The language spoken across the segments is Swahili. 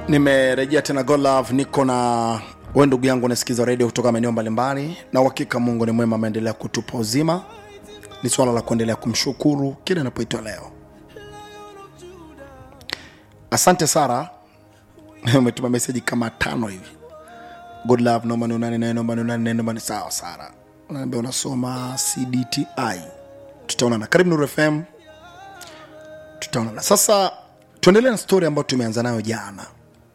nimerejea tena God Love, niko na we ndugu yangu unasikiza redio kutoka maeneo mbalimbali na uhakika mungu ni mwema ameendelea kutupa uzima ni swala la kuendelea kumshukuru kile inapoitwa leo asante sara umetuma meseji kama tano hivi good love naomba niunane naye naomba niunane naye naomba ni sawa sara unaambia unasoma cdti tutaonana karibu nuru fm tutaonana sasa tuendelee na stori ambayo tumeanza nayo jana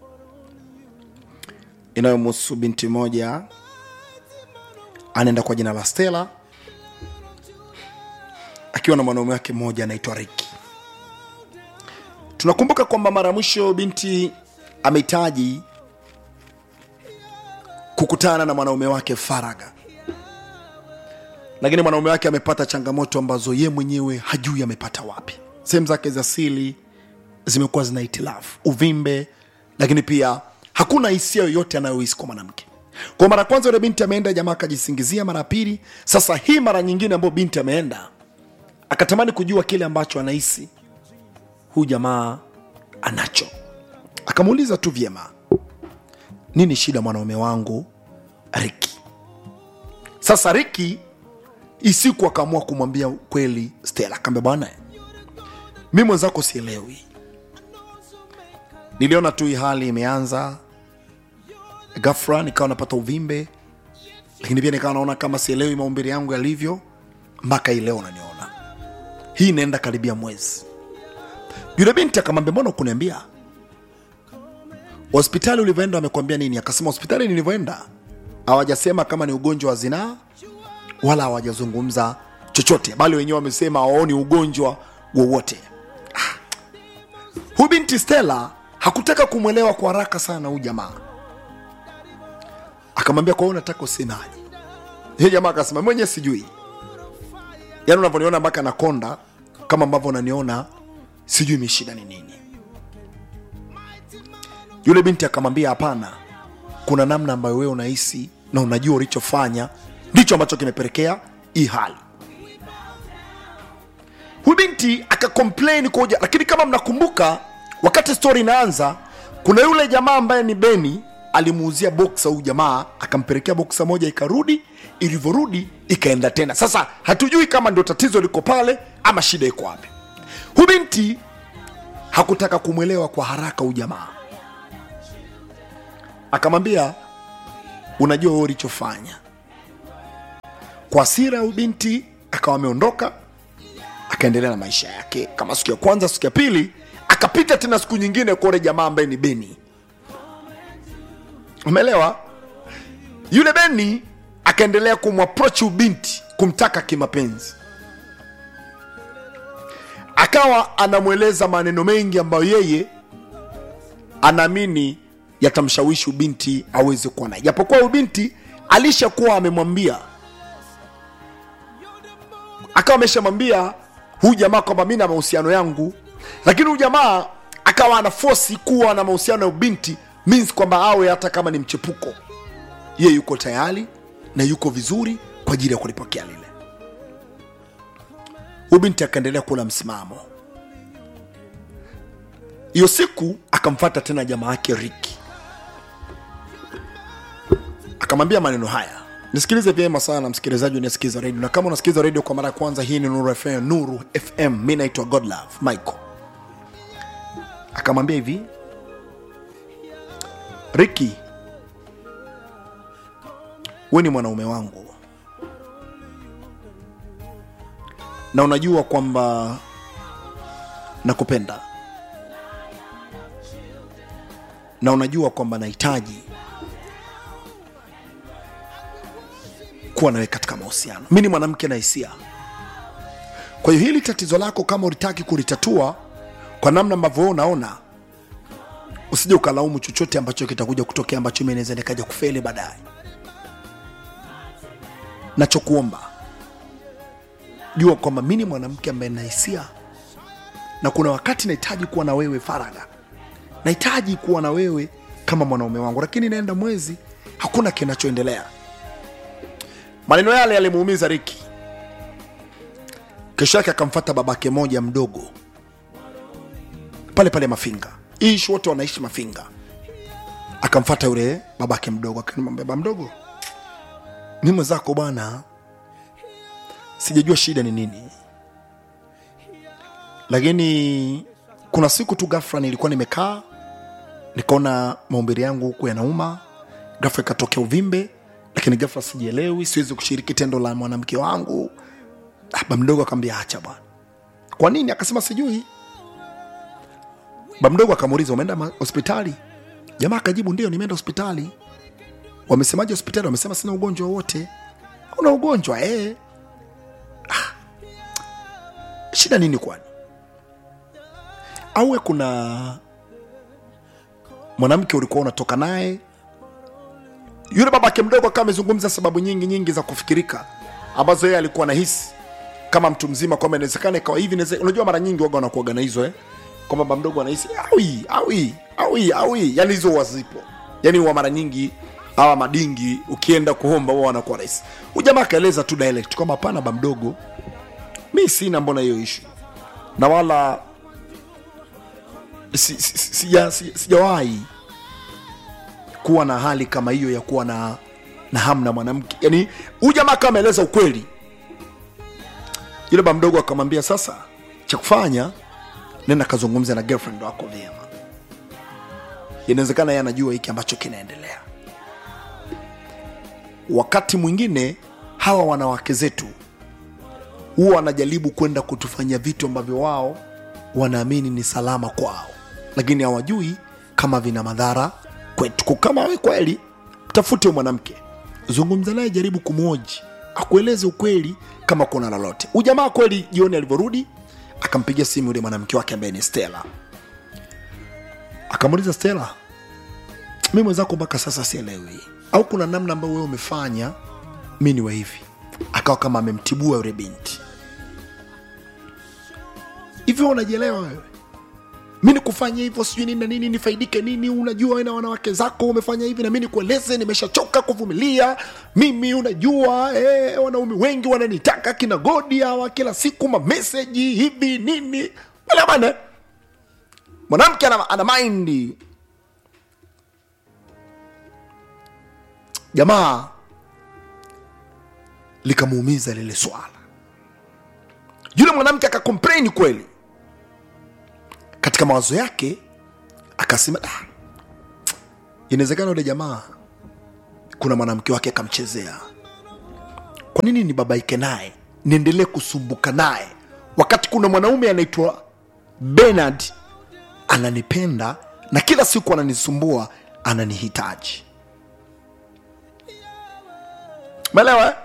inayomhusu binti moja anaenda kwa jina la stela akiwa na mwanaume wake mmoja anaitwa riki tunakumbuka kwamba mara ya mwisho binti amehitaji kukutana na mwanaume wake faraga lakini mwanaume wake amepata changamoto ambazo ye mwenyewe hajui amepata wapi sehemu zake za sili zimekuwa zina itilafu uvimbe lakini pia hakuna hisia yoyote anayohisi kwa mwanamke kwa mara ya kwanza yule binti ameenda jamaa akajisingizia mara ya pili sasa hii mara nyingine ambayo binti ameenda akatamani kujua kile ambacho anahisi huyu jamaa anacho akamuuliza tu vyema nini shida mwanaume wangu riki sasa riki isiku akaamua kumwambia kweli stela akaambia bwana mi mwenzako sielewi niliona tu hii hali imeanza gafra nikawa napata uvimbe lakini pia nikawa naona kama sielewi maumbili yangu yalivyo mpaka hii leo unaniona hii inaenda karibia mwezi yule binti akamwambia mbona kuniambia hospitali ulivyoenda amekwambia nini akasema hospitali nilivyoenda hawajasema kama ni ugonjwa wa zinaa wala hawajazungumza chochote bali wenyewe wamesema hawaoni ugonjwa wowote ah. huyu binti stela hakutaka kumwelewa kwa haraka sana huyu jamaa akamwambia kwa hiyo unataka usemaje ye jamaa akasema mwenyewe sijui yaani unavyoniona mpaka nakonda kama ambavyo unaniona sijui mishida ni nini yule binti akamwambia hapana kuna namna ambayo wewe unahisi na unajua ulichofanya ndicho ambacho kimepelekea hii hali huyu binti akakomplain koja lakini kama mnakumbuka wakati stori inaanza kuna yule jamaa ambaye ni beni alimuuzia boksa huyu jamaa akampelekea boksa moja ikarudi ilivyorudi ikaenda tena sasa hatujui kama ndio tatizo liko pale ama shida iko wapi huyu binti hakutaka kumwelewa kwa haraka huyu jamaa akamwambia unajua wewe ulichofanya kwa asira huyu binti akawa ameondoka akaendelea na maisha yake kama siku ya kwanza siku ya pili akapita tena siku nyingine kwa ule jamaa ambaye ni beni umeelewa yule beni akaendelea kumwaproach ubinti kumtaka kimapenzi akawa anamweleza maneno mengi ambayo yeye anaamini yatamshawishi ubinti aweze kuwa naye japokuwa ubinti alishakuwa amemwambia akawa ameshamwambia huyu jamaa kwamba mi na mahusiano yangu lakini huyu jamaa akawa ana fosi kuwa na mahusiano na ubinti means kwamba awe hata kama ni mchepuko ye yuko tayari na yuko vizuri kwa ajili ya kulipokea lile huyu binti akaendelea kula msimamo hiyo siku akamfata tena jamaa yake riki akamwambia maneno haya nisikilize vyema sana msikilizaji unasikiza redio na kama unasikiliza redio kwa mara ya kwanza hii ni nuru fm nuru fm mi naitwa godlove michael akamwambia hivi riki we ni mwanaume wangu na unajua kwamba nakupenda na unajua kwamba nahitaji kuwa nawe katika mahusiano mi ni mwanamke na hisia kwa hiyo hili tatizo lako kama ulitaki kulitatua kwa namna ambavyo wewe unaona usije ukalaumu chochote ambacho kitakuja kutokea ambacho mi naweza nikaja kufeli baadaye nachokuomba jua kwamba mi ni mwanamke ambaye na hisia na kuna wakati nahitaji kuwa na wewe faraga nahitaji kuwa na wewe kama mwanaume wangu lakini naenda mwezi hakuna kinachoendelea maneno yale yalimuumiza riki kesho yake akamfata babake moja mdogo pale pale mafinga ishi wote wanaishi mafinga akamfata yule babake mdogo akanimwambia baba mdogo mi mwenzako bwana sijajua shida ni nini lakini kuna siku tu ghafla nilikuwa nimekaa nikaona maumbili yangu huku yanauma ghafla ikatokea uvimbe lakini ghafla sijielewi siwezi kushiriki tendo la mwanamke wangu baba mdogo akamwambia acha bwana kwa nini akasema sijui baba mdogo akamuuliza umeenda ma- hospitali jamaa akajibu ndio nimeenda hospitali wamesemaje hospitali wamesema sina ugonjwa wowote una ugonjwa eh. ah. shida nini kwani auwe kuna mwanamke ulikuwa unatoka naye yule babake mdogo akawa amezungumza sababu nyingi nyingi za kufikirika ambazo yeye alikuwa anahisi kama mtu mzima kwamba inawezekana ikawa hivi inaweze- unajua mara nyingi waga wanakuaga na hizo eh? kwamba baba mdogo anahisi awi awi awi awi yani hizo huwa zipo yani huwa mara nyingi hawa madingi ukienda kuomba huwa wanakuwa rahisi ujamaa akaeleza tu direct kwamba hapana baba mdogo mi sina mbona hiyo ishu na wala si- si- si- sija- si- sijawahi kuwa na hali kama hiyo ya kuwa na na hamu na mwanamke yani huyu jamaa kama ameeleza ukweli yule ba mdogo akamwambia sasa cha kufanya nenda kazungumza na girlfriend wako vyema inawezekana yeye anajua hiki ambacho kinaendelea wakati mwingine hawa wanawake zetu huwa wanajaribu kwenda kutufanyia vitu ambavyo wao wanaamini ni salama kwao lakini hawajui kama vina madhara kwetu Kwa kama we kweli tafute huyo mwanamke zungumza naye jaribu kumwoji akueleze ukweli kama kuna lolote ujamaa kweli jioni alivyorudi akampigia simu yule mwanamke wake ambaye ni stela akamuuliza stela mi mwenzako mpaka sasa sielewi au kuna namna ambayo wewe umefanya mi niwe hivi akawa kama amemtibua yule binti hivyo unajielewa wewe mi nikufanya hivyo sijui nini na nini nifaidike nini unajua wewe na wanawake zako umefanya hivi na mi nikueleze nimeshachoka kuvumilia mimi unajua eh, wanaume wengi wananitaka kina godi hawa kila siku mameseji hivi nini wala bana mwanamke ana, ana maindi jamaa likamuumiza lile swala yule mwanamke akakomplaini kweli katika mawazo yake akasema "Ah, inawezekana yule jamaa kuna mwanamke wake akamchezea kwa nini nibabaike naye niendelee kusumbuka naye wakati kuna mwanaume anaitwa benard ananipenda na kila siku ananisumbua ananihitaji umeelewa eh?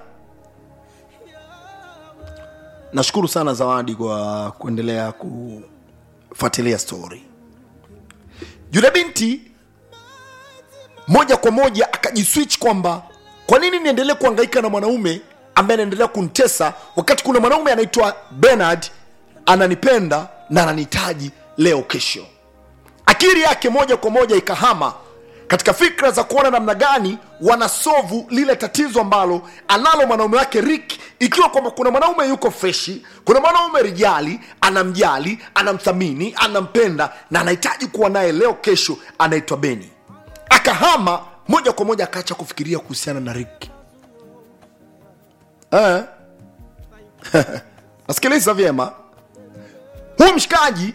nashukuru sana zawadi kwa kuendelea kufuatilia story yule binti moja kwa moja akajiswitch kwamba kwa nini niendelee kuhangaika na mwanaume ambaye anaendelea kunitesa wakati kuna mwanaume anaitwa benard ananipenda na ananihitaji leo kesho akili yake moja kwa moja ikahama katika fikra za kuona namna gani wanasovu lile tatizo ambalo analo mwanaume wake rik ikiwa kwamba kuna mwanaume yuko freshi kuna mwanaume rijali anamjali anamthamini anampenda na anahitaji kuwa naye leo kesho anaitwa beni akahama moja kwa moja akaacha kufikiria kuhusiana na rik eh? nasikiliza vyema huu mshikaji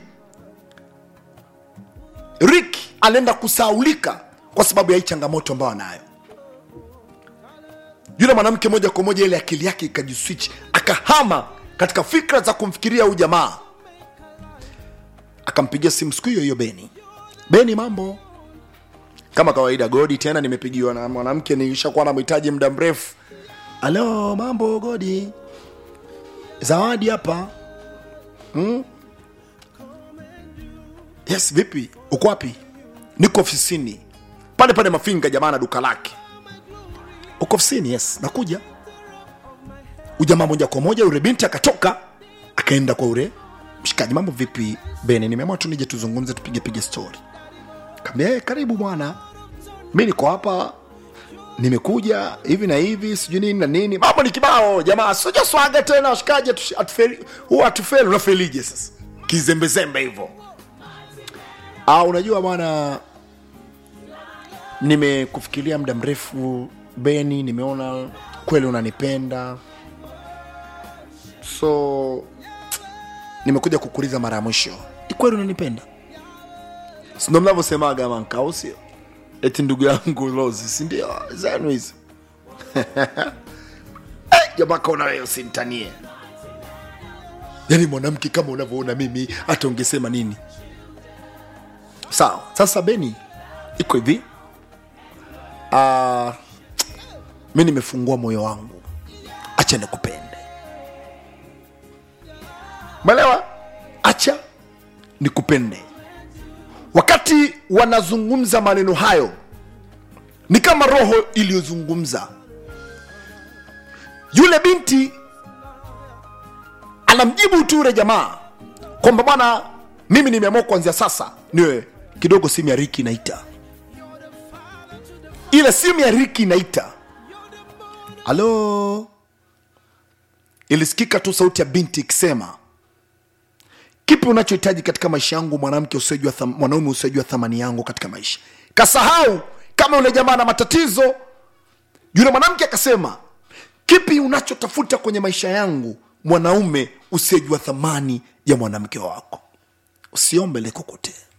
rik anaenda kusaulika kwa sababu ya hii changamoto ambayo anayo yule mwanamke moja kwa moja ile akili yake ikajiswitch akahama katika fikra za kumfikiria huyu jamaa akampigia simu siku hiyo hiyo beni beni mambo kama kawaida godi tena nimepigiwa na mwanamke nilishakuwa namhitaji muda mrefu alo mambo godi zawadi hapa yes vipi uko wapi niko ofisini pale pale mafinga jamaa na duka lake uko ofisini yes nakuja ujamaa moja kwa moja yule binti akatoka akaenda kwa ule mshikaji mambo vipi bene nimeamua tu nije tuzungumze tupige pige story kaambia hey, karibu bwana mi niko hapa nimekuja hivi na hivi sijui nini na nini mambo ni kibao jamaa sija swaga tena washikaji atu- atufeli- huwa atufeli unafelije sasa kizembezembe hivyo Ah, unajua bwana nimekufikiria muda mrefu beni nimeona kweli unanipenda so nimekuja kukuuliza mara ya mwisho ni kweli unanipenda sindo mnavyosemaga mankau sio eti ndugu yangu lozi sindio zenu hizi Eh, jamaa kaona wewe usimtanie yaani mwanamke kama unavyoona mimi hata ungesema nini sawa sasa beni iko hivi uh, mi nimefungua moyo wangu acha nikupende mwelewa acha nikupende wakati wanazungumza maneno hayo ni kama roho iliyozungumza yule binti anamjibu tu yule jamaa kwamba bwana mimi nimeamua kuanzia sasa niwe kidogo simu ya riki inaita ile simu ya riki inaita halo ilisikika tu sauti ya binti ikisema kipi unachohitaji katika maisha yangu mwanamke usiojua tham, mwanaume usiojua thamani yangu katika maisha kasahau kama yule jamaa na matatizo yule mwanamke akasema kipi unachotafuta kwenye maisha yangu mwanaume usiyejua thamani ya mwanamke wako usiombe likokotee